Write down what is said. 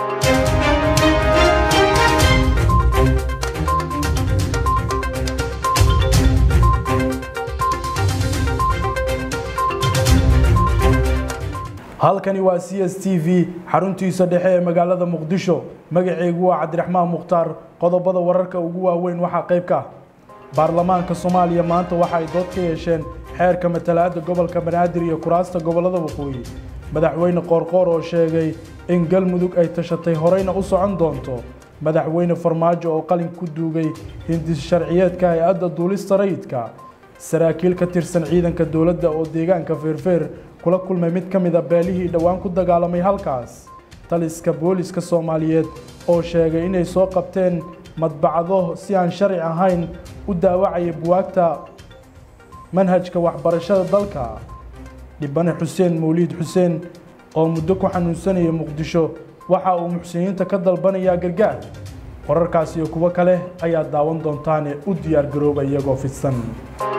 halkani waa c s t v xaruntiisa dhexe ee magaalada muqdisho magaceygu waa cabdiraxmaan mukhtaar qodobada wararka ugu waaweyn waxaa qayb ka ah baarlamaanka soomaaliya maanta waxa ay dood ka yeesheen xeerka matalaadda gobolka banaadir iyo kuraasta gobollada waqooyi madaxweyne qoorqoor oo sheegay in galmudug ay tashatay horeyna u socon doonto madaxweyne farmaajo oo qalin ku duugay hindis sharciyeedka hay-adda duulista rayidka saraakiil ka tirsan ciidanka dowladda oo deegaanka feerfeer kula kulmay mid ka mid a beelihii dhowaan ku dagaalamay halkaas taliska booliska soomaaliyeed oo sheegay inay soo qabteen madbacado si aan sharci ahayn u daawacaya buwaagta manhajka waxbarashada dalka dhibane xuseen mawliid xuseen oo muddo ku xanuunsanaya muqdisho waxa uu muxsiniinta ka dalbanayaa gargaar wararkaas iyo kuwo kale ayaa daawan doontaane u diyaar garooba iyagoo fidsan